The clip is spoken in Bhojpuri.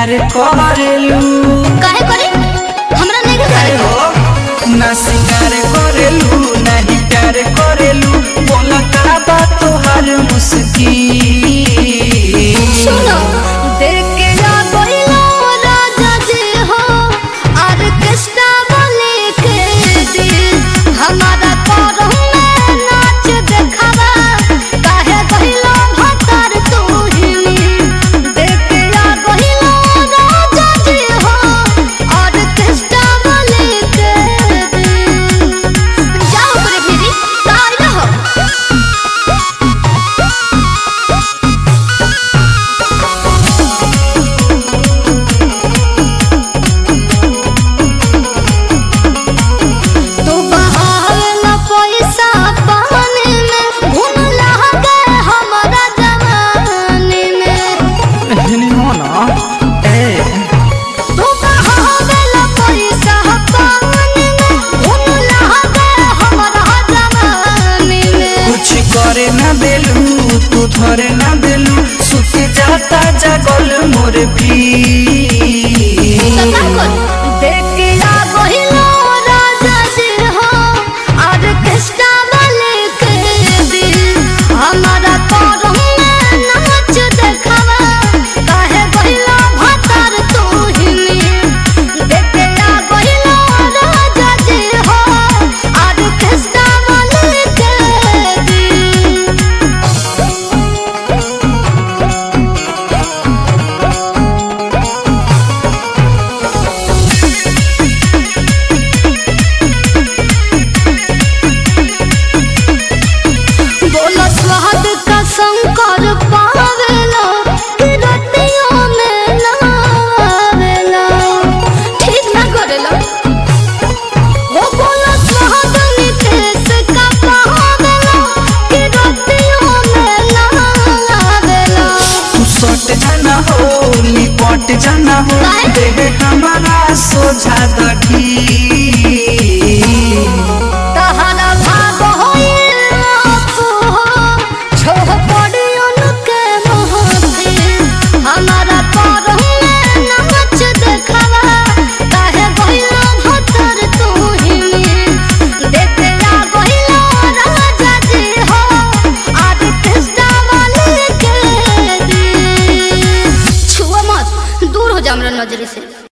सिंगार करेलू काहे करे हमरा नहीं काहे करे हो ना सिंगार करेलू नहीं प्यार करेलू बोला का बात तोहार मुस्की सुनो देख के जा कोइलो राजा जी हो ऑर्केस्ट्रा वाले के दिल हमारा करम में नाच देखावा काहे कहिलो भतर तू ही देख के जा कोइलो राजा जी हो ऑर्केस्ट्रा वाले के दिल जाओ करे फिरी काय रहो तू बहावेला पैसा पानी में घुन लागे हमरा जवानी में एहनी हो ना ए तू बहावेला पैसा पानी में घुन लागे हमरा जवानी में कुछ करे ना देलू तू धरे ना देलू सुते जाता जागल मोर भी सका कर देख के आ गहिलो राजा जी हो ऑर्केस्ट्रा वाले के दिल हमारा करम में नाच देखावा काहे गहिलो भतर तू ही देख के आ गहिलो राजा जी हो ऑर्केस्ट्रा वाले के दिल बोलो स्वाद का शंकर पावेला कि रतियों में ना आवेला ठीक ना करेला हो बोलो स्वाद नितेश का पावेला कि रतियों में ना आवेला तू सट जाना हो लिपट जाना हो काहे? देह हमारा सोझा दगी तहरा भाग होइल आपो छोह पड़ियन के मोहती हमारा करम में नाच देखावा काहे गइलो भतर तू ही देखे आ गइलो राजा जी हो ऑर्केस्ट्रा वाले के दिल छुआ मत दूर हो जा हमरा नजर से